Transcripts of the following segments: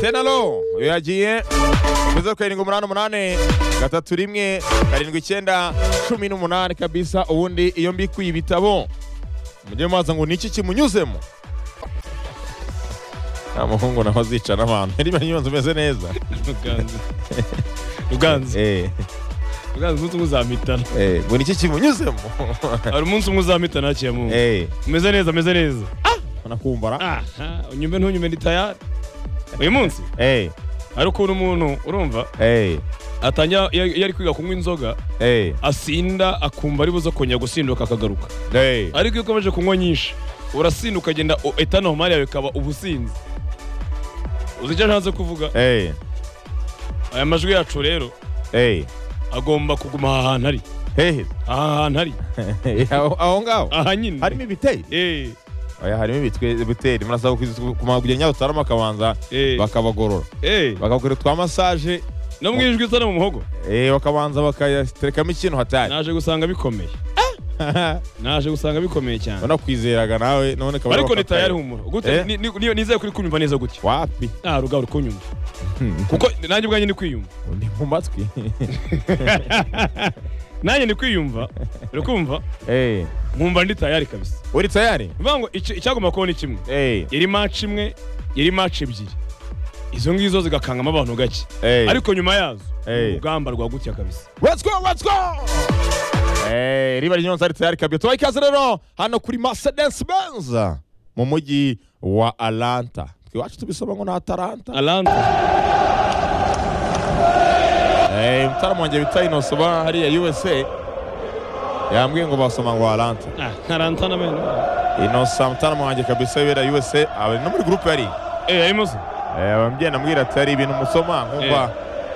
tenaro yagiye kuza karindwi umunani umunani gatatu rimwe karindwi icyenda cumi n'umunani kabisa ubundi iyo mbikuye ibitabo mujye mubaza ngo ni iki kimunyuzemo nta muhungu naho azica n'abantu niba nyunze umeze neza ruganzu ruganzu Eh, ruganzu umunsi umwe uzampitana eh, ngo ni iki kimunyuzemo hari umunsi umwe uzampitana haciye mu Eh, umeze neza umeze neza nakumbara aha unyume ntunyume ni tayari uyu munsi Eh, hari ukuntu umuntu urumva eh, atangira iyo iyo ari kwiga kunywa inzoga eh, asinda akumva ari buzo kongera gusinduka akagaruka eh. ariko iyo ukomeje kunywa nyinshi urasinda ukagenda etanomari yawe ikaba ubusinzi uzi icyo ntanze kuvuga Eh, aya majwi yacu rero eh, agomba kuguma aha hantu ari eh. aha hantu ari Aho aho ngaho aha nyine harimo ibiteye Eh, Oya, harimo ibitwe- ibiteri murasaba kuzi- kumagura nyabutarama akabanza eh, bakabagorora eh. bakabakora twa masaje no mu ijwi isa no mu muhogo eh, bakabanza bakayaterekamo ikintu hatari naje gusanga bikomeye naje gusanga bikomeye cyane wanakwizeraga nawe none kabari ariko ni tayari humura gute Eh? ni- ni- niyo nizeye kuri kunyumva neza gutya wapi nta ruga uri kunyumva kuko nanjye ubwanjye ni kwiyumva ndi mu matwi nanjye ni kwiyumva uri kumva Eh, nkumva ndi tayari kabisa uri tayari bivuga ngo icyo- icyagomba kuba ni kimwe Eh, yari maci imwe yari maci ebyiri izo ngizo zigakangamo abantu gake eh. ariko nyuma yazo Eh. ni urugamba rwa gutya kabisa Let's go, let's go! Eh, riba ry'inyonza ari tayari kabisa tubaha ikaze rero hano kuri Mercedes Benz mu mujyi wa Atlanta twiwacu tubisoma ngo ni Atalanta alanta Eh, mtaalamu wanje bita Inoso ba hariya USA yambwiye ngo basoma ngo Atlanta. Ah, ntaranta n'amenyo Inoso mtaalamu wanje kabisa wera USA ari no muri group yari. Eh, harimo se Eh, abambye namwira ati hari ibintu musoma nkumva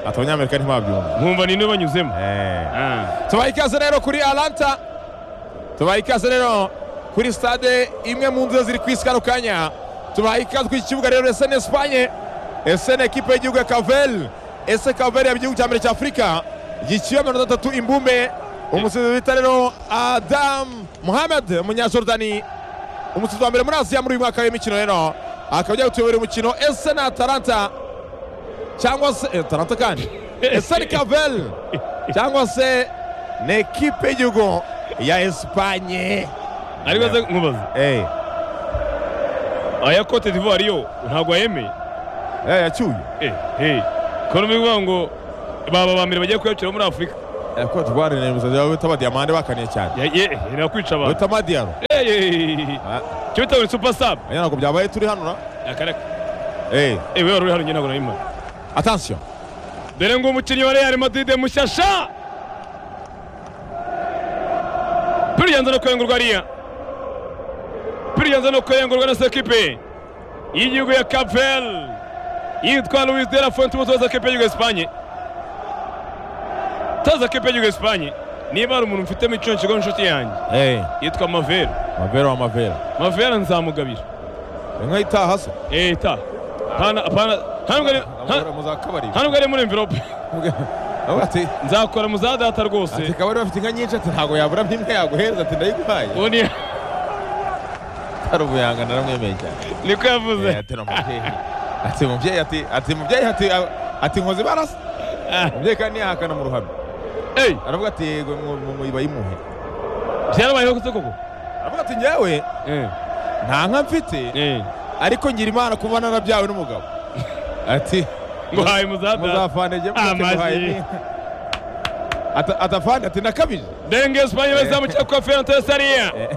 ati abanyamerika ntibabyumva. nkumva ninde banyuzemo Eh, Ah, tubaha ikaze rero kuri Atlanta. Tubaha ikaze rero kuri stade imwe mu nzira ziri kwisi kano kanya. Tubaha ikaze ku kibuga rero SN Espagne. SN ekipe y'igihugu ya Cavel. Ese Cavel ya gihugu cya mbere cya Afurika. Yiciwe mirongo itatu imbumbe. Umusizi bita rero Adam Mohamed Munyajordani. Umusizi wa mbere muri Aziya muri uyu mwaka w'imikino rero. Akaba agiye gutuyobora umukino SN Atalanta. Cyangwa se eh, Atalanta kandi. SN Cavel cyangwa se ni ekipe y'igihugu ya esipanye ariko se nkubaza Eh, aya cote d'ivoire yo ntabwo ayemeye eh, yacyuye Eh, eh. ko n'ubivuga ngo baba ba mbere bagiye kuyakira muri afurika Eh, Cote d'Ivoire ni imisozi yabo bita amadiyamande bakaniye cyane Ya- ye- eh, nakwica abantu bita amadiyaro Eh, eh, eh. Ah, cyo bitawe super sub oya, ntabwo byabaye turi hano na akareka Eh, eh wewe uri hano njye ntabwo nayimara attention dore ngo umukinnyi wa Real Madrid mushyashya piriyanza no kwengurwa ariya piriyanza no kwengurwa na sekipe y'igihugu ya Capvel yitwa Luis de la Fuente umutoza w'ikipe y'igihugu ya Espanye toza ikipe y'igihugu ya Espanye niba hari umuntu mfitemo icyonkigo inshuti yanjye Eh, yitwa Mavera mavera wa mavera Mavera nzamugabira inka itaha se eh ta pana pana ntabwo ari nta- mu za kabari ntabwo ari muri envelope Avuga ati nzakora mu za data rwose ati kabari bafite inka nyinshi ati ntabwo yabura n'imwe yaguhereza ati ndayiguhaye ubu ni atari ubuyanga naramwemeye cyane niko Eh, yavuze ati ni umubyeyi ati mubyeyi ati ati mubyeyi ati ati nkoze ibarasa Ah, umubyeyi kandi ntiyahakana mu ruhame eyi aravuga ati yego mu- mu- mu- bayimuhe byarabayeho kose koko aravuga ati njyewe Eh, nta nka mfite eh. ariko ngira imana kuba narabyawe n'umugabo ati nguhaye mu za data muzafane jye Ah, muke muhaye maji. ni- Ata- atafane ati nakabije denge esipanye bazamukira kwa ferante sariya Eh.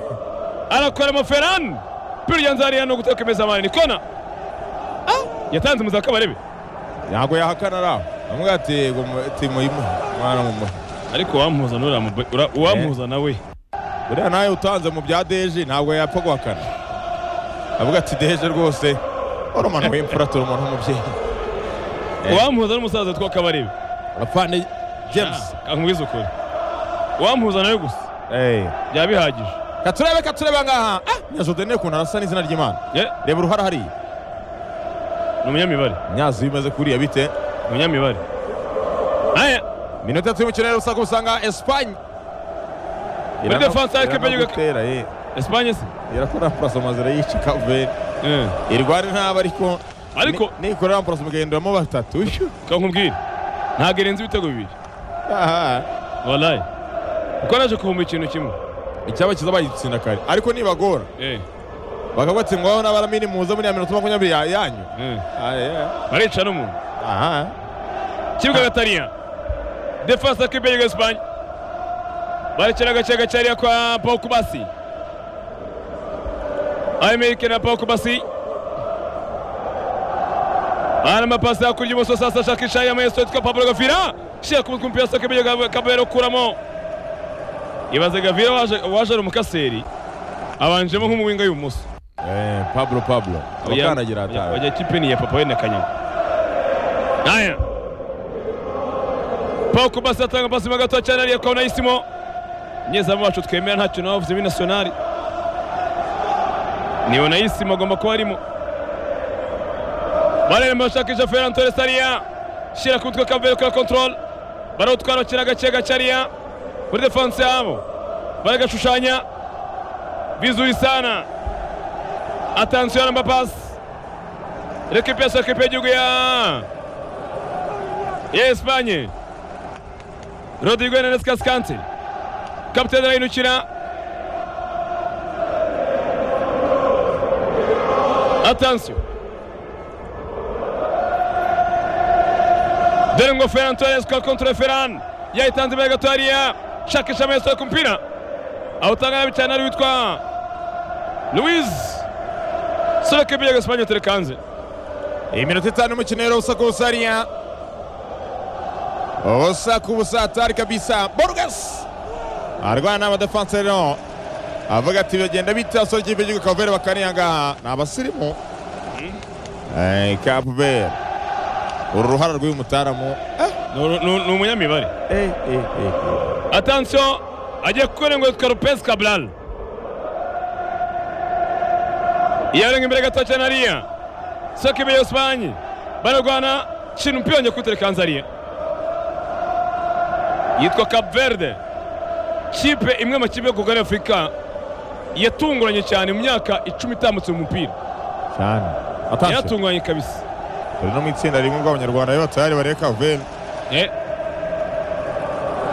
arakora mu ferani birya nzariya no guteka imeza mani nikona yatanze mu za kabarebe ntabwo yahakana araho aravuga ati yego mu- ati muyimuhe mwana mumuhe ariko uwampuza nuramu- ura- uwampuza nawe buriya nawe utanze mu bya deje ntabwo yapfa guhakana aravuga ati deje rwose wari umuntu w'imfura turi umuntu w'umubyeyi Eh. uwampuza n'umusaza witwa kabarebe afande james Ah, nkubwize ukuri uwampuza nawe gusa Eh. byaba bihagije katurebe katurebe ngaha nyazodene ukuntu arasa n'izina ry'imana Eh, reba uruhara hariya ni umunyamibare nyazi bimeze kuriya bite ni umunyamibare aya minota itatu y'umukino rero usanga usanga esipanye Muri defense ya ekipe y'igihugu- gutera ye esipanye se irakora puraso mazira yica kaveri Eh. irwara intaba ariko ariko nikorera amporasi mugenderamo batatu reka nkubwire ntabwo irenze ibitego bibiri aha warayi kuko naje kuvumba ikintu kimwe icyaba cyiza bagitsinda kare ariko nibagora Eh, bakaba batsindwaho n'abara minimuza muri ya minota makumyabiri ya- yanyu eh. Ah, yeah. barica n'umuntu aha kibuga gatariya defense ya kipe y'igihugu esipanye barekera agace gacariya kwa paul kubasi amerika na paul kubasi hana amapasi hakurya ibumoso sasa shakisha yamayesotika pablo gavira shira ku mutwe umupira saka ibyo kabera ukuramo ibaze gavira waje waje ari umukaseri abanjemo nk'umuwinga y'ibumoso Eh, pablo pablo abakandagira atawe Oya kipe ni ya papa wene kanyaga. Haya. Paul Kubasi atanga pasi mo gato cyane ariya kwa Unayisimo. Nyezamu wacu twemera ntacyo navuze muri nationali. Ni Unayisimo agomba kuba arimo. Barere bashakisha Ferran Torres ariya. Shira ku mutwe Kavere kwa control. Barawutwara bakina gake gake ariya. Muri defense yabo. Baragashushanya. Vizuri sana. Attention à ma passe. Récupération récupérée du Guya. Et Espagne. Rodrigo Hernández Cascante. Capitaine de la Inuchina. Attention. Derengo Ferran Torres kwa kontra ya Ferran. Yayitanze imbere gato hariya. Shakisha amesohoka umupira. Awutanga nabi cyane ari witwa Luis Solo kipe ya Espanya telekanze. iminota itanu y'umukino rero usa kubusa hariya usa kubusa hatari kabisa borges arwana n'abadefanse rero avuga ati bagenda bita basore ikipe y'igihugu kavere bakaniye ngaha ni abasirimu Eh, Cape Verde uru ruhara rw'uyu mutaramu Eh, Ni umunyamibare. eh, eh, eh, eh. Attention agiye kurenga yitwa Lopez Cabral. Yarenga imbere gato cyane hariya. Solo kipe ya Espanya. Baragwana kintu mpira njye kuterekanze hariya. Yitwa Cap Verde. Kipe imwe mu kipe kugari Afurika yatunguranye cyane mu myaka icumi itambutse mu mupira. cyane atashye Yaratunguranye kabisa. turi no mu itsinda rimwe ubwo abanyarwanda rero batari bareba kavere Eh,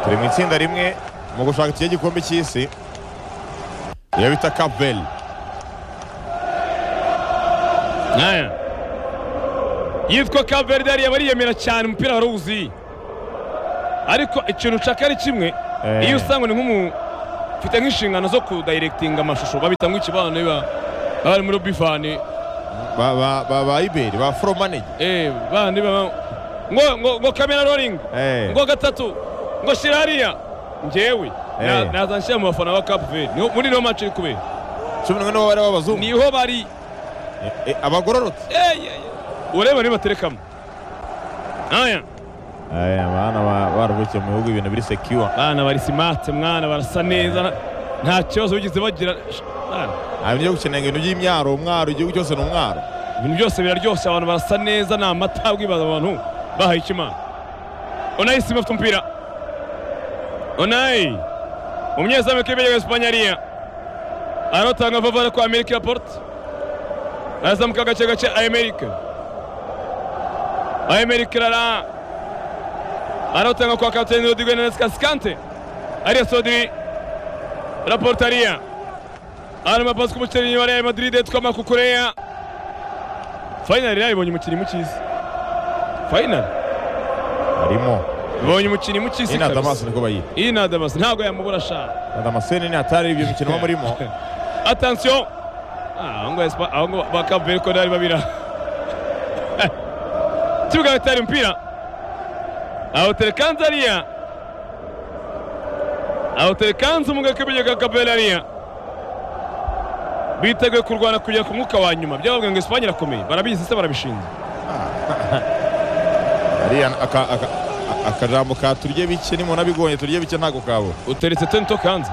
turi mu itsinda rimwe mu gushaka ikihe gikombe cy'isi iyo bita kavere Aya. Yitwa Kaverde yari bariyemera cyane umupira warawuzi. Ariko ikintu ushaka ari kimwe, Eh. iyo usanga ni nk'umu mfite nk'inshingano zo kudayiregitinga amashusho babita nk'ikibano biba bari muri bifani ba ba ba ba iberi ba flow manager eh bandi baba ngo ngo ngo camera rolling eh ngo gatatu ngo shira hariya njyewe na- Eh. naza nshyira mu bafana ba Cap Verde Niho- muri no match iri kubera cumi n'umwe nibo bari b'abazungu niho bari Eh, eh, abagororotse eh eh, eh. ureba niba terekamo aya eh abana ba- baravukiye mu bihugu ibintu biri secure bana bari simate mwana barasa neza nta- nta kibazo bigeze bagira Sh- bana, nta bintu byo gukenera ibintu by'imyaro umwaro igihugu cyose ni umwaro ibintu byose biraryoshye abantu barasa neza ni amata bwibaza abantu bahaye icyo imana onayi sima afite umupira onayi umunyezamu w'ikipe ya esipanye ariya arotanga vavara kwa amerika porte arazamuka gake gake amerika amerika rara arotanga kwa kapiteni rodigo nenes kasikante ariya sodiri raporte ariya arama pasi k'umukinnyi wa real madrid yitwa makukureya fayinali yayibonye umukinnyi mukizi fayinali harimo ibonye umukinnyi mukizi ina damasi kabisa niko bayita iyi ni adamasi ntabwo yamubura ashaka na damascene ni atari ibyo mikino muba murimo atansiyo ahongo bakaveri ko ntari babira kibuga bitari umupira aho telekanze ariya aho telekanze umugabo k'iburyo bwa kaveri ariya biteguye kurwana kugera ku mwuka wa nyuma byabavuga ngo esipanye irakomeye barabizi se barabishinzwe hariya aka- aka- akajambo ka turye bike ni abigonye turye bike ntabwo kabura uteretse tento kanze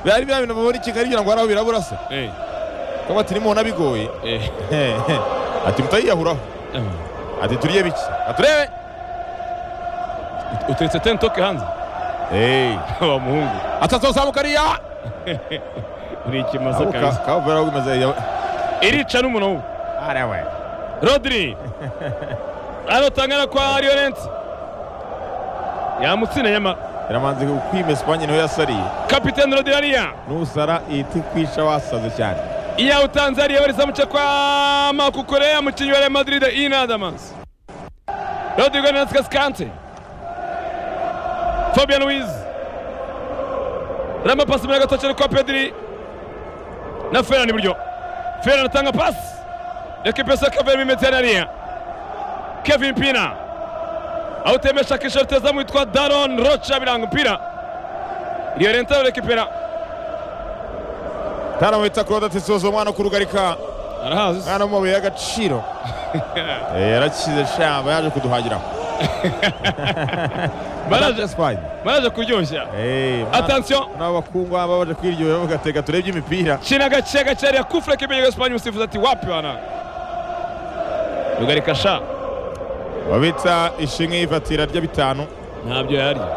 bari bya bintu babura i Kigali kugira ngo hari aho birabura se eh kuko ati nimubona bigoye eh ati mutayiyahuraho ati turye bike aturebe uteretse tentoke hanze eee wa muhungu atatu zamuka hariya uri ikimasa Abo ka- kabisa kavura bagumeze iyo irica n'umuntu arawe rodiri arotangana kwa riyorensi yamutsinda nyama yaramanze ukwima esipanye niho yasariye kapiteni rodiri ariya nusara ihita ikwisha wasaze cyane iyawe tanzania bariza muce kwa makukorea mukinyi wa real madrid inadamas rodrigo nenaskas kante fabian wiz rama pasi muri agatoki kwa pedri na ferran iburyo ferran atanga pasi reka ipesa kaveri mimeteraniya kevin pina awutemesha kishoruteza mu witwa daron rocha biranga umupira riyorenta rekipera taramwita claude atisoza umwana wo kurugarika arahazi mwana w'amabuye y'agaciro Eh, yarakize shamba yaje kuduhagiraho Baraje- esipanye baraje kuryoshya Attention. n'abakungu baba baje kwiryohera bavuga tega turebye imipira china gace gace hariya kufura kimenyego esipanye umusifuzi ati wapi wana rugarika sha babita ishimwe y'ivatira rya bitanu ntabyo yarya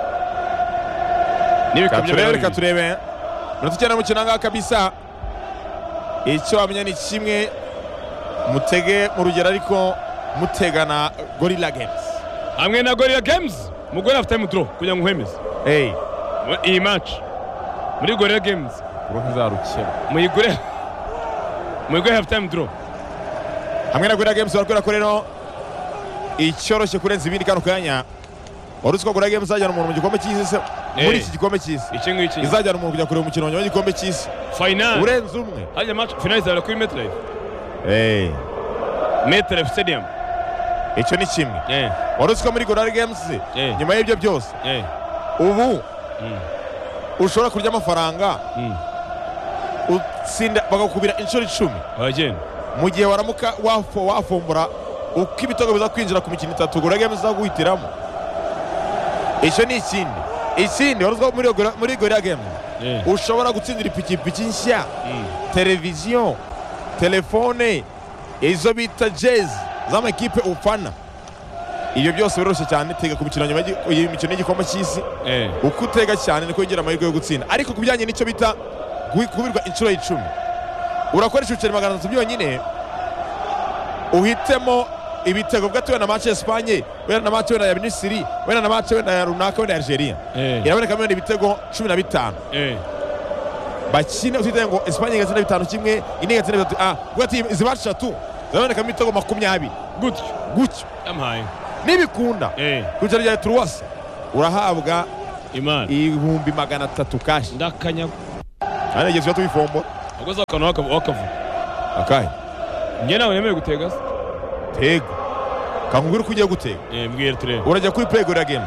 n'ibikamyo katurebe reka bibiri turebe minota icyenda y'umukino ngaha kabisa icyo wamenya ni kimwe mutege mu rugero ariko mutegana gorilla games hamwe na gorira games mugore afite mudro kugira ngo uhemeze eyi Mu- iyi match muri gorira games ubu ntizarukira muyigure muyigure half time draw hamwe na gorilla games barakora ko rero icyoroshye kurenza ibindi kano kanya wari uzi ko gorilla games izajyana umuntu mu gikombe cy'isi se muri Eh. iki gikombe cy'isi iki ngiki izajyana umuntu kujya kureba umukino wa nyuma w'igikombe cy'isi final urenze umwe hajya match final izabera kuri metrive eyi metrive stadium icyo ni kimwe eh wari uzi ko muri gorilla games Eh. nyuma y'ibyo byose eh ubu Mm. ushobora kurya amafaranga mm utsinda bagakubira inshuro icumi abageni mu gihe waramuka wafo wafumbura uko ibitego biza kwinjira ku mikino itatu gura games za guhitiramo icyo ni ikindi ikindi wari uzi ko muri iyo Gorilla- muri gorira game eh ushobora gutsindira ipikipiki nshya mm. televiziyo telefone izo bita jezi z'amakipe ufana ibyo byose biroroshye cyane tega ku mikino nyuma y'igi- iyi mikino y'igikombe cy'isi eh uko utega cyane niko wongera amahirwe yo gutsinda ariko ku bijyanye n'icyo bita guhi- kubirwa inshuro y'icumi urakoresha ibiceri magana atatu byonyine uhitemo ibitego bwate wenda na mace ya esipanye wenda na mace wenda ya minisiri wenda na mace wenda ya runaka wenda ya algeria eh iraboneka wenda ibitego cumi na bitanu eh bakine utitaye ngo esipanye igatsinda bitanu kimwe indi igatsinda bitatu ah kuko ati iziba eshatu zirabonekamo ibitego makumyabiri gutyo gutyo yamuhaye nibikunda eh ku biceri bya turuwasi urahabwa imana ibihumbi magana atatu kashi ndakanyaga kandi igihe tuba tubifombo ubwo zakantu wakavuga akahe njye nawe nemerewe gutega se tega kakubwira uko ugiye gutega eh mbwira turebe urajya kuri play gorira game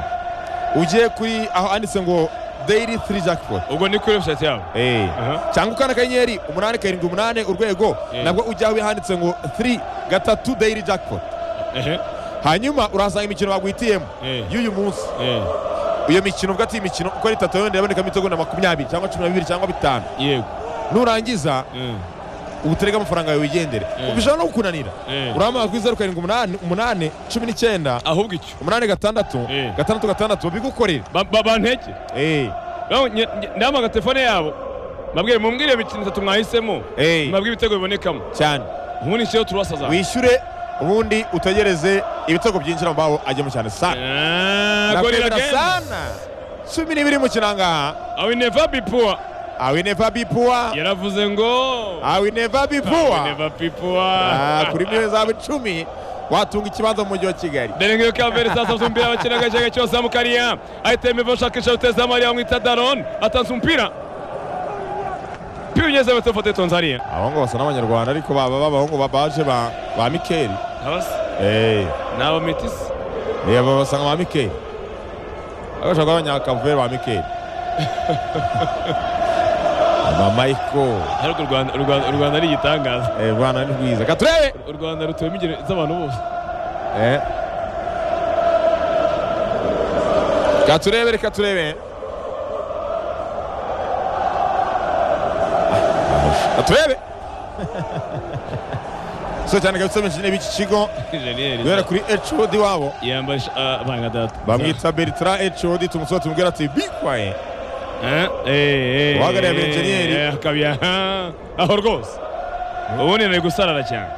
ugiye kuri aho handitse ngo daily three jackpot ubwo ni kuri website yabo Eh. Aha. cyangwa ukanda akanyenyeri umunani karindwi umunani urwego Eh. nabwo ujya aho handitse ngo 3 gatatu daily jackpot ehe hanyuma urahasanga imikino baguhitiyemo Eh. y'uyu munsi eh iyo mikino ubwo ati imikino uko ari itatu yenda yabonekamo ibitego na makumyabiri cyangwa cumi na bibiri cyangwa bitanu yego nurangiza eh ubuterega amafaranga yawe wigendere Eh. bishobora no kukunanira eh urahamagara kuri zeru karindwi umunani umunani cumi n'icyenda ahubwo icyo umunani gatandatu Eh. gatandatu gatandatu babigukorera Ba- ba- banteke Eh, ndamaga telefone yabo mabwiye mumbwire imikino itatu mwahisemo eh, mabwiye ibitego bibonekamo cyane ubundi nshyiraho turwasaza wishyure ubundi utegereze ibitego byinjira mu babo ajyemo cyane sana Nakwemera gorira gemu sana cumi n'ibiri mu kiranga awi neva bipuwa awi neva bipuwa yaravuze ngo awi neva bipuwa neva bipuwa Ah, kuri miliyoni zawe icumi watunga ikibanza mu mujyi wa kigali derenge kavere sasa afite umupira bakina agace gace wose amukariya ahita yemeva ashakisha ruteza mariya bamwita daron atanze umupira piunyeze batofote tonzariya abahungu basa n'abanyarwanda ariko baba b'abahungu babaje ba ba mikeli abasi Eh, ni abametisi eh, aba basa nka ba mikeli abashaka abanyakavure ba mikeli mamayiko ariko u Rwanda- u Rwanda- u rwanda ari igitangaza Eh, rwanda ni rwiza katurebe u rwanda rutuyemo ingeri z'abantu bose Eh. katurebe reka turebe katurebe so cyane kabisa abanyeshuri b'iki kigo guhera injeniyeri kuri hod wabo yambaye ish- ah, banga data bamwita bertrand hod tumusore tumubwira ati bikwaye Uhagarariye uhagarariye abenjeniyeri. akabya aho rwose ubundi nari gusarara cyane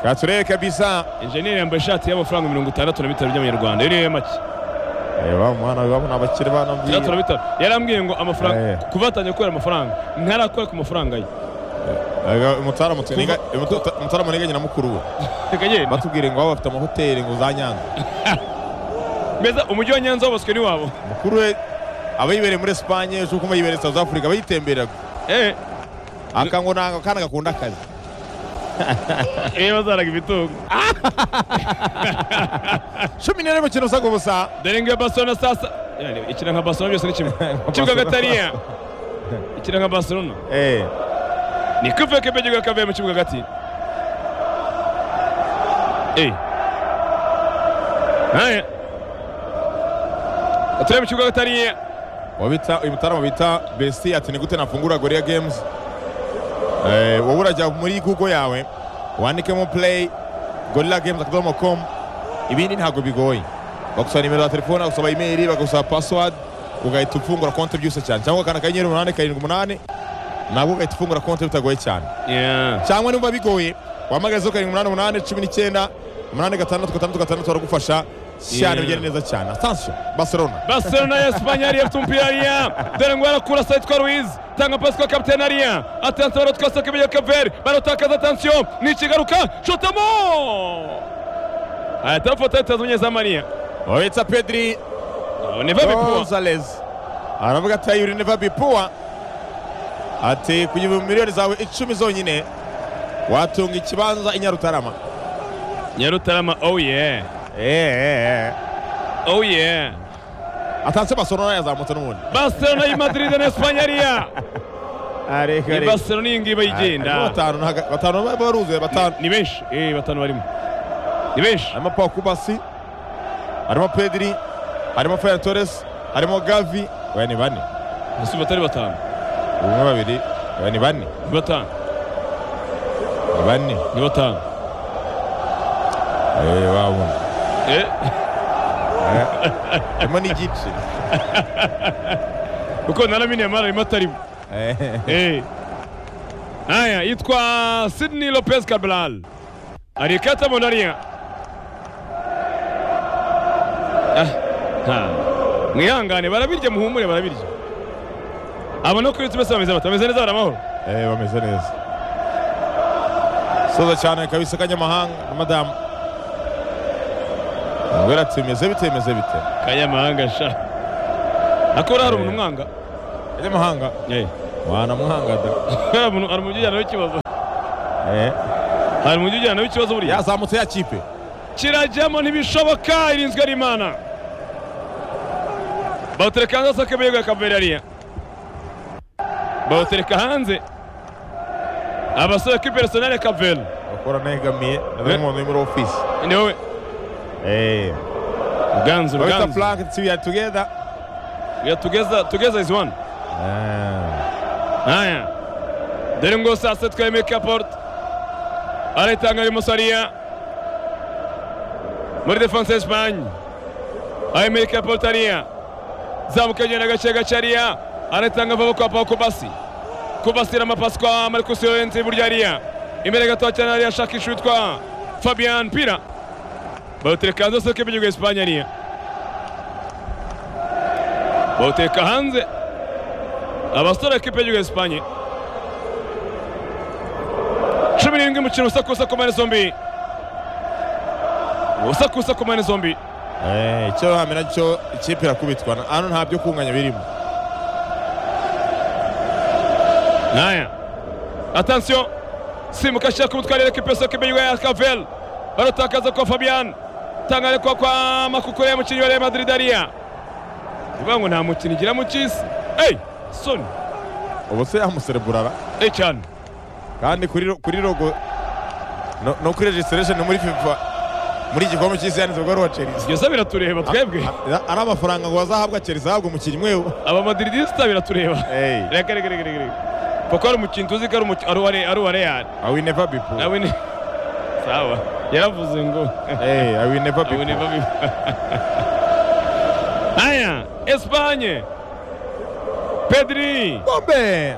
Katurehe kabisa. enjeniyeri yambaye ishati y'amafaranga mirongo itandatu na bitanu by'amanyarwanda iriho make Reba umwana urabona abakire itandatu na banambiye. bitanu yarambwiye ngo Eh. amafaranga kuva atangiye kubera amafaranga ntarakore ku mafaranga ye Mutara mutuniga mutara muniga nyina mukuru we. reka agenda Batubwire ngo baba bafite amahoteli ngo za Nyanza. mbese umujyi wa nyanza wabaswe n'iwabo Mukuru we aba yibereye muri Espagne, ejo kuma yibereye South Africa, aba yitemberera. eee Aka ngo nanga kana gakunda akazi. eee bazaraga imitungo Cumi n'ine mu kintu usaga ubusa. dore ngo iyo barcelona sasa yani ikina nka barcelona byose ni kimwe ikibuga gatariya ikina nka barcelona Eh. ni kuve kebegiga kavuye mu kibuga gati eee aya aturiye mu kibuga gatariya wabita uyu mutarama bita besti ati ni gute nafungura goria games eh, wowe urajya muri google yawe wandikemo play gorilla games akadomo com ibindi ntabwo bigoye bagusaba nimero za telefone bagusaba imeri bagusaba password ugahita ufungura konti byose cyane cyangwa ukanda akanyenyeri umunani karindwi umunani nabwo ugahita ufungura konti bitagoye cyane Yeah. cyangwa niba bigoye wahamagaye zeru karindwi umunani umunani cumi n'icyenda umunani gatandatu gatandatu gatandatu baragufasha cyane Yeah. bigenda neza cyane attention barcelona Barcelona ya Espanya yari afite umupira hariya dore ngo arakurasa yitwa Ruiz tanga pasi kwa kapiteni hariya atansa barotwasa kibyo Kaveri barotakaza atansiyo nikigaruka shotamo aya tafata yitazunye za Maria wabitsa pedri neva bipua Gonzalez aravuga ati ayuri neva bipuwa ati ku gihumbi miliyoni zawe icumi zonyine watunga ikibanza i Nyarutarama Nyarutarama oh yeah Eh, eh, eh. oh yeah atanse Barcelona yazamutse n'ubundi Barcelona y'i Madrid na Espanya hariya ni Barcelona iyi ngiyi bayigenda batanu ntaga- batanu ba- baruzuye batanu ni benshi eh batanu barimo ni benshi harimo Pau Kubasi harimo Pedri harimo Ferran Torres harimo Gavi we ni bane basi batari batanu umwe babiri we ni bane ni batanu ni bane ni batanu eh babona eh harimo n'igice kuko naraminiye mara arimo atarimo Eh. Eh. Haya, yitwa Sydney Lopez Cabral alikata mondaria Ah, ha. mwihangane barabirya muhumure barabirya abo no kuri tubese bameze bata bameze neza bari amahoro Eh, bameze neza soza cyane kabisa kanyamahanga na madamu umubwira ati bimeze bite bimeze bite kanyamahanga sha akora hari umuntu Eh. umwanga kanyamahanga wanamwanga da hari umuntu hari umujyi ujyana w'ikibazo Eh, hari umujyi ujyana w'ikibazo buriya yazamutse ya kipe kirajyamo ntibishoboka irinzwe n'imana bawutereka hanze asaka ibirego akaverariya bawutereka hanze abasore ko personale kaveri bakora negamiye Eh. n'umuntu uri muri ofisi ni wowe ruganzu wita ruganzu frank tiwi ya tugeda ya tugeza tugeza is one haya dore ngo saa sita twemeye kaporute aritanga ari musariya muri defanse ya esipanye ayemeye kaporute ariya zamuka agenda gake gake ariya aritanga vuba kwa paul kubasi kubasi iramapasi kwa marcus yorenzi burya ariya imbere gato cyane ariya ashakisha uwitwa fabian pira bawutereka hanze soko y'igihugu ya esipanye ariya bawutereka hanze abasore ekipe y'igihugu ya esipanye cumi n'irindwi mu kintu usakusa ku mpande zombi usakusa ku mpande zombi icyo hamera cyo ikipe irakubitwa Na- hano nta byo kunganya birimo Haya, attention, simuka ashaka umutwara ekipe yose ekipe y'igihugu ya kavel barutakaza kwa fabian tangane kwa kwa makukure y'umukinnyi wa real madrid ariya ivuga ngo nta mukinnyi igira mu cy'isi eyi soni ubu se yamusereburara eyi cyane kandi kuri ro- kuri logo no- no kuri registration muri fifa muri iki gikombe cy'isi yanditse bwo ari uwa chelsea byose biratureba twebwe A- ari amafaranga ngo bazahabwa Chelsea ahabwa umukinnyi umwe we. abamadiridisita biratureba reka reka reka reka reka kuko hari umukinnyi tuzi ko ari umuki- ari uwa Re- ari uwa real I will never be poor. nawe ni sawa yaravuze ngo Hey, I will never be poor. nawe niba bi haya esipanye pedri Bombe!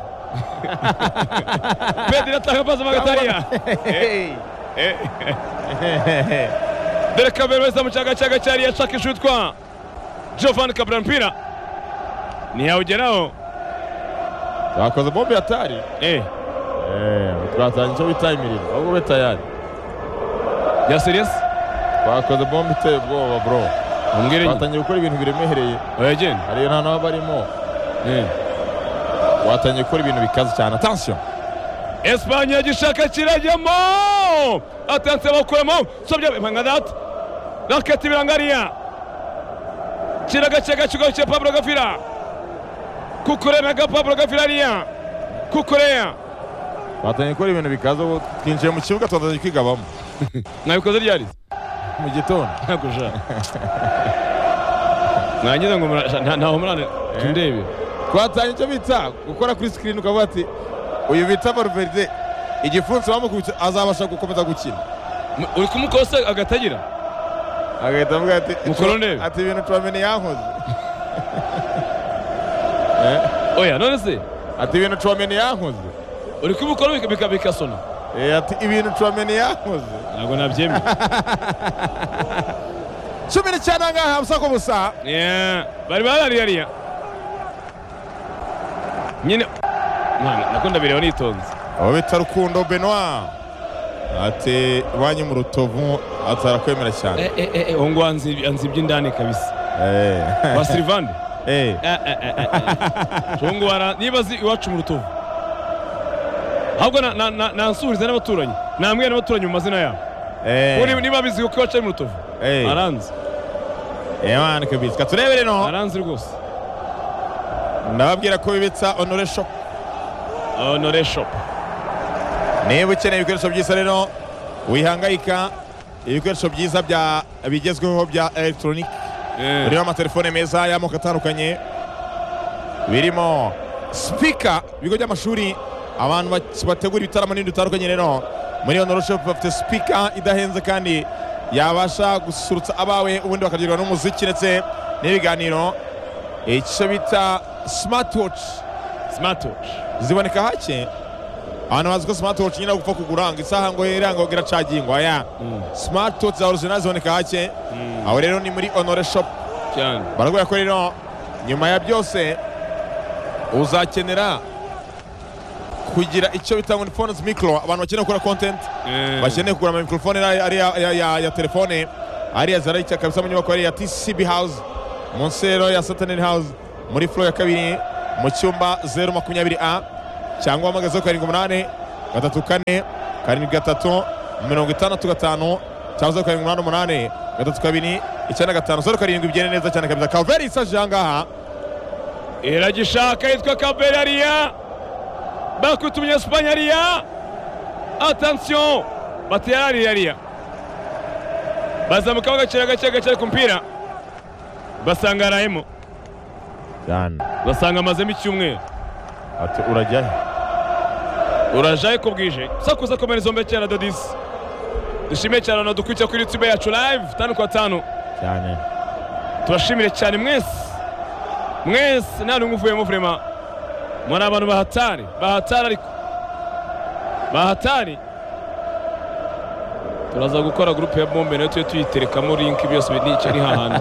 pedri atanga pasi mu gatariya dore kabera wese mu cyaga cyaga cyari yashakishije utwa giovanni kabera mpira ntiyawugeraho bakoze bombe hatari eh twatanga icyo bita imiriro ahubwo be tayari ya seriyasi twakoze bombe iteye ubwoba bro umbwire nyine twatangiye gukora ibintu biremereye oya genda hari nta naba barimo Eh. watangiye gukora ibintu bikaze cyane atansiyo Espanye yagishaka kirajyamo atanse bakuramo sobya impanga data raketi birangariya kiragacyaga kigarukira Pablo Gafira kukuremaga Pablo Gafira ariya kukureya twatangiye gukora ibintu bikaze ubu twinjiye mu kibuga twatangiye kwigabamo mwabikoze ryarize mu gitondo ntabwo ushaka mwagize ngo mura- nta- ntaho murane tundebe twatangiye icyo bita gukora kuri sikirini ukavuga ati uyu bita Valverde igipfunsi bamukubita azabasha gukomeza gukina M- uri kumukosa agatagira agahita avuga ati Mukorone. ati ibintu tuwamenya yankoze oya none se ati ibintu tuwamenya yankoze uri kubikora bika- bika- bikasona Eh, ati ibintu tuwamenya yankoze ntabwo nabyemeye cumi n'icyenda ngaha busa ku busa Yeah, bari barariyariya nyine Mwana, nakunda bireba nitonze abo bita rukundo benoit ati banki mu rutovu atarakwemera cyane Eh, eh, eh, eh, uwo ngo anzi- anzibye indani kabisa Eh, ba silivande eh, uwo ngo wara- niba azi iwacu mu rutovu ahubwo na- na- na- nansurize n'abaturanyi namwe n'abaturanyi mu mazina yabo eh, Ubu niba- niba abizi kuko iwacu ari mu rutovu eh, aranzi eh, man, kabisa. Ka turebere no aranzi rwose ndababwira ko bibitsa onore shop honore shop niba ukeneye ibikoresho byiza rero wihangayika ibikoresho byiza bya bigezweho bya elegitoronike Eh, birimo amatelefone meza y'amoko atandukanye birimo sipika ibigo by'amashuri abantu bak- bategura ibitaramo n'ibindi bitandukanye rero muri ono shop bafite sipika idahenze kandi yabasha gusurutsa abawe ubundi bakaryoherwa n'umuziki ndetse n'ibiganiro icyo bita smartwatch smartwatch ziboneka hake abantu bazi ko smartwatch nyine gupfa kuguranga isaha ngo iranga ngo iracagingwa ya Mm, smartwatch za original ziboneka hake mm, aho rero ni muri onore shop cyane barakubwira ko rero nyuma ya byose uzakenera kugira icyo bita ngo ni phones micro abantu bakeneye gukora content Eh, bakeneye kugura ama microphone ari ari ya, ya, ya, ya telefone ariya zarayicya kabisa mu nyubako ari ya TCB house munsi rero ya Saturn house muri floor ya kabiri mu cyumba 020A cyangwa wamagaze karindwi umunani gatatu kane karindwi gatatu mirongo itandatu gatanu cyangwa karindwi umunani umunani gatatu kabiri icyenda gatanu zeru karindwi bigende neza cyane kabisa kaveri isaje aha ngaha iragishaka yitwa kaberariya bakutumye esipanyariya atansiyo bateyarariyariya bazamuka bagacira gake gake ku mupira basanga arayemo cyane basanga amazemo icyumweru ati urajyahe urajaye ko bwije sakuza komera izo mbeke na dodisi dushimiye cyane abantu dukurikira kuri yutube yacu live tanu kwa tanu cyane turashimire cyane mwese mwese nta n'umwe uvuyemo vurema muri abantu bahatari bahatari ariko bahatari turaza gukora gurupe ya bombe nayo tujye tuyiterekamo linki byose ni icyo ni hahandi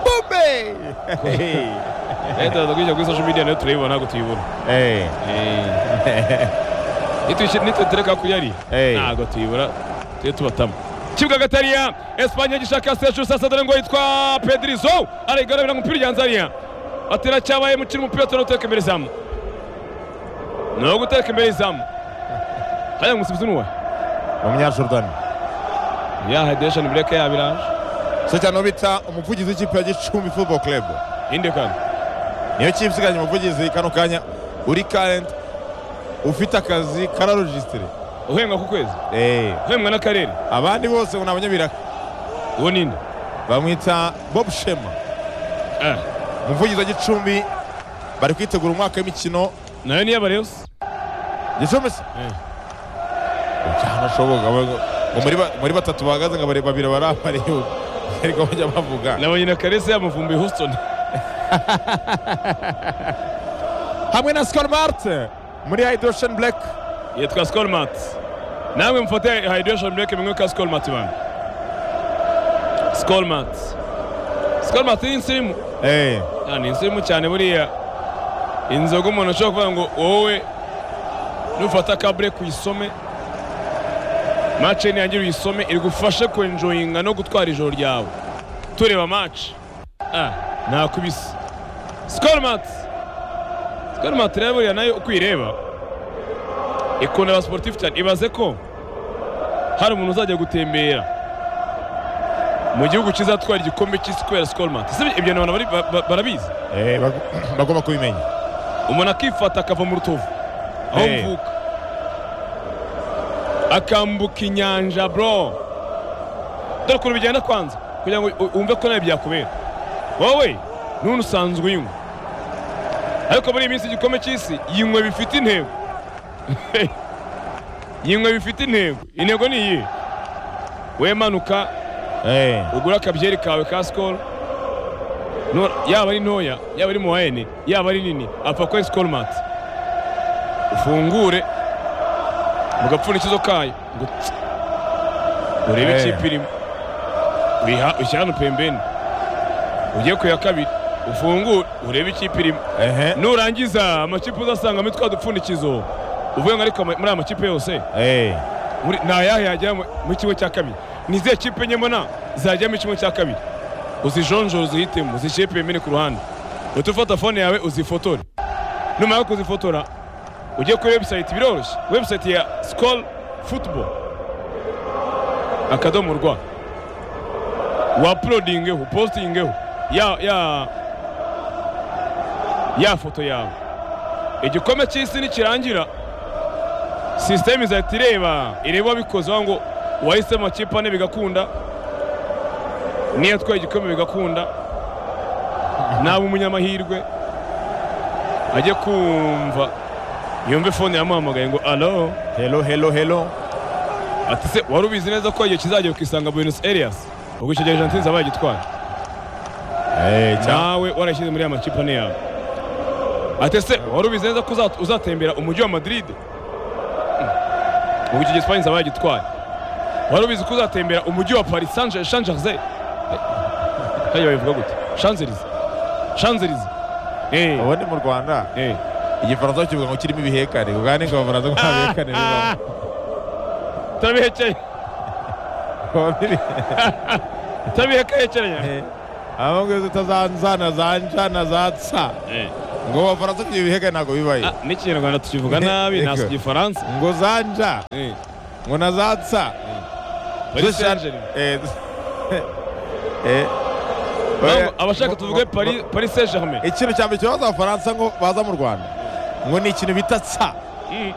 bombe nayo turaza kuyishyira kuri social media nayo turayibona ntabwo tuyibona eh nitwe nitwe kuri yari Eh. ntabwo tuyibura tujye tubatamo kibuga gatariya esipanye gishaka seju sasa dore ngo yitwa pedrizo arigarabira umupira ryanzaniya atera cyabaye mukina umupira turi guteka imbere izamu ni uwo guteka imbere izamu hariya umusifuzi nuwe umunyajordani ya hedesheni bureke yabiraje so cyane uwo bita umuvugizi w'ikipe ya gicumbi football club inde kandi niyo kipe isigaranye umuvugizi kano kanya uri karenti ufite akazi kararojisitire uhembwa ku kwezi Eh, uhembwa n'akarere abandi bose ngo ni abanyabiraka uwo ninde bamwita bob shema Eh, umuvugizi wa gicumbi bari kwitegura umwaka w'imikino nayo niyo bareyusi gicumbi se byanashoboka ngo ngo muri ba- muri batatu bahagaze ngo bare- babiri bari abareba ariko bajya bavuga nabonye na karese yamuvumbuye houston hamwe na sikoro marite muri hydrosheni black yitwa skolmati namwe mufate hydration break mwinywe skolmat bana skolmat skolmat ni insirimu Eh, Ah, ni insirimu cyane buriya inzoga umuntu ashobora kuvuga ngo wowe nufata kabure uyisome mace niyangira uyisome igufashe kwenjoyinga no gutwara ijoro ryawe tureba mace ah, nakubise skolmat skolmat rero buriya nayo uko uyireba ikunda abasportifu cyane ibaze ko hari umuntu uzajya gutembera mu gihugu kizatwara igikombe cy'isi kubera skolmat sibyo ibyo ni abantu bari- ba- ba- barabizi eh, bag- bagomba kubimenya umuntu akifata akava mu rutovu aho Eh. mvuka akambuka inyanja bro dore ukuntu bigenda kwanza kugira ngo u- wumve ko nawe byakubera wowe none usanzwe uyinywa ariko muri iyi minsi igikombe cy'isi yinywe bifite intego yinywe bifite intego intego ni iyihe wemanuka Eh, ugura akabyeri kawe ka sikoro No- yaba ari ntoya yaba ari muwayene yaba ari nini apfa kuri sikoromati ufungure mu gapfundikizo kayo ngo tsi. urebe Eh. ikipe irimo Uyiha- ushyira hano pembeni ugiye ku ya kabiri ufungure urebe ikipe irimo ehe, nurangiza amakipe uzasangamo twa dupfundikizo uvuye ngo ariko ama- muri aya makipe yose eh, muri ni ayahe yajya mu mu kimwe cya kabiri ni izihe kipe nyemona zajyamo ikimwe cya kabiri uzijonjore uzihitemo uzishepe wemere ku ruhande uhita ufata fone yawe uzifotore numara kuzifotora ujye kuri webusayiti biroroshye webusayiti ya sikoro futubo akadomo rwa wapulodingeho positingeho ya ya ya foto yawe igikombe cy'isi nikirangira sisiteme izahita ireba ireba wabikoze aho ngo wahisemo amakipe ane bigakunda niyo atwaye igikombe bigakunda naba umunyamahirwe ajye kumva yumve fone yamuhamagaye ngo alo hello, hello, hello. ati se wari ubizi neza ko igihe kizajya kukisanga buenos aires ubwo icyo gihe jantinzi aba yagitwaye Eh, cya- nawe warashyize muri aya makipe ane yawe ati se wari ubizi neza ko uzat- uzatembera umujyi wa madrid Mm. ubu icyo gihe sipanye zaba yagitwaye wari ubizi ko uzatembera umujyi wa paris saint jean germain hariya babivuga gute shanzelize shanzelize Eh, ubu ni mu rwanda eh. igifaransa kivuga ngo kirimo ibihekane ugane ngo abafaransa ngo nta bihekane Ah, turabihekeye bibamo turabihekeye ahubwo izo utazanza na za nja na za tsa ngo mu bafaransa ibyo bihekane ntabwo bibaye n'ikinyarwanda tukivuga nabi Yego. nasi igifaransa ngo za nja Eh, ngo na za tsa paris Zose- saint germain eh, eh, Mpamvu abashaka tuvuge Paris- paris saint germain ikintu cya mbere kibaza abafaransa ngo baza mu rwanda ngo ni ikintu bita tsa Mm.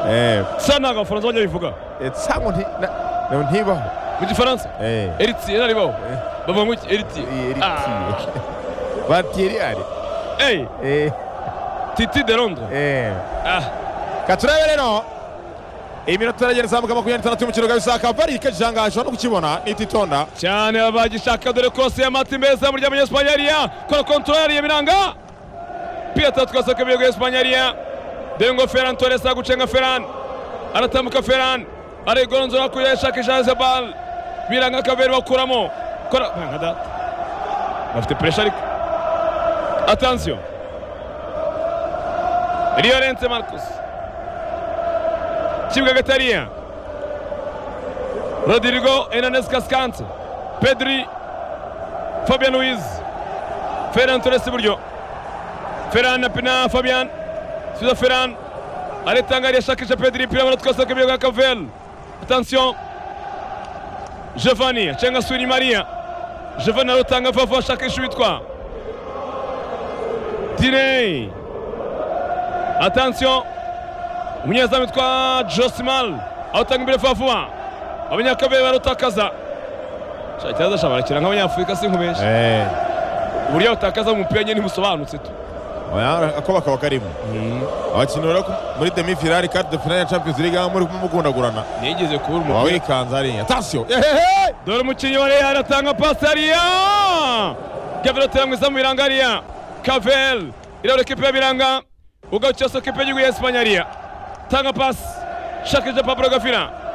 Eh, sa ntabwo abafaransa bajya babivuga eh, tsa ngo nti- na- na- ntibaho mu gifaransa Eh, eritiye ntaribaho Eh. bavuga ngo iki eritiye eh, eri- Ah. batiri ari eyi Eh, titi de londres eh. ah katurebe rero iminota iragenda izamuka makumyabiri n'itandatu y'umukino gabisa kavari ikajijangaje no kukibona nititonda cyane abagishaka dore kose ya mati mbeza murya munyesipanyariya kora kontorora yariye biranga piyata twasaka biyego esipanyariya dore ngo feran torres agucenga feran aratambuka feran arigoronzora hakurya yashaka ijaze bal biranga kaveri bakuramo kora nka data bafite puresha ariko atansiyo riyo rense marcus kibwa gatariya rodrigo enanes kaskante pedri fabian luiz ferran torres iburyo ferran na pina fabian suza ferran aritanga ariyashakisha pedri pira baratwasaka ibiryo bwa kavel atansiyo jevani acenga suri mariya jevani arutanga vavu ashakisha uwitwa diney atansiyo umunyezamu witwa josimal awutanga imbere favuwa abanyakabe barutakaza Sha, ikibazo sha barakina nk'abanyafurika sinkubesha uburyo butakaza mu mupira nyine ntibusobanutse tu ako bakaba karimo abakinnyi rero ku- muri demi finali kati de finali ya champions league aho muri mugundagurana nigeze kubura waba umupira wikanze hariya atansiyo ehehe dore umukinnyi wa real atanga pasi hariya gavero atera mwiza mu biranga hariya kavel irabura ekipe ya biranga ugarukira soko ekipe y'igihugu ya esipanyariya tanga pasi shakirije pablo gafira